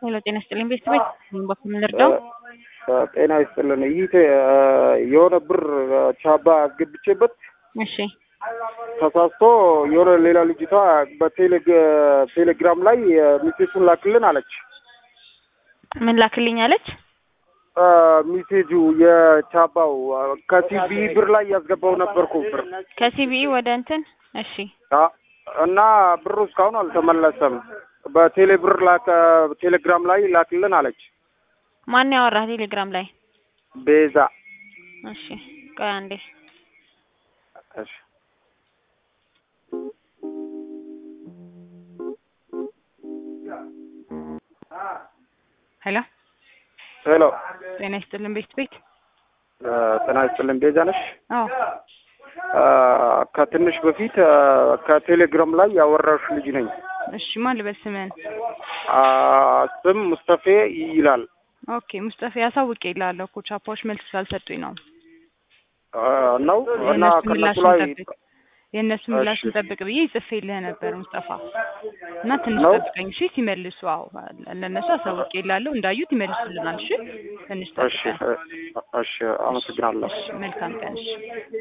ሄሎ ጤና ይስጥልኝ ቤተሰቦች በኩል ልርዳው? ጤና ይስጥልን። ይህ የሆነ ብር ቻባ አስገብቼበት እሺ ተሳስቶ የሆነ ሌላ ልጅቷ በቴሌግራም ላይ ሚሴጁን ላክልን አለች። ምን ላክልኝ አለች? ሚሴጁ የቻባው ከሲቢ ብር ላይ ያስገባው ነበርኩ ብር ከሲቢኢ ወደ እንትን እሺ እና ብሩ እስካሁን አልተመለሰም። በቴሌ ብር ላከ ቴሌግራም ላይ ላክልን አለች። ማን ያወራህ ቴሌግራም ላይ? ቤዛ እሺ ቆይ አንዴ እሺ ሄሎ ሄሎ ጤና ይስጥልን ቤት ቤት ጤና ይስጥልን ቤዛ ነሽ? አዎ ከትንሽ በፊት ከቴሌግራም ላይ ያወራሽ ልጅ ነኝ። እሺ ማን ልበል ስምህን? ስም ሙስጠፌ ይላል። ኦኬ ሙስጠፌ አሳውቄ እልሃለሁ እኮ ቻፓዎች መልስ ስላልሰጡኝ ነው። ነው እና የእነሱ ከነሱ ምላሽ ላይ እንጠብቅ የእነሱ ምላሽ እሺ። እንጠብቅ ብዬ ጽፌልህ ነበር ሙስጠፋ እና ትንሽ ነው? ጠብቀኝ እሺ ሲመልሱ አዎ ለእነሱ አሳውቄ እልሃለሁ እንዳዩት ይመልሱልናል እሺ ትንሽ እሺ ጠብቀን እሺ አመሰግናለሁ። እሺ መልካም ቀን እሺ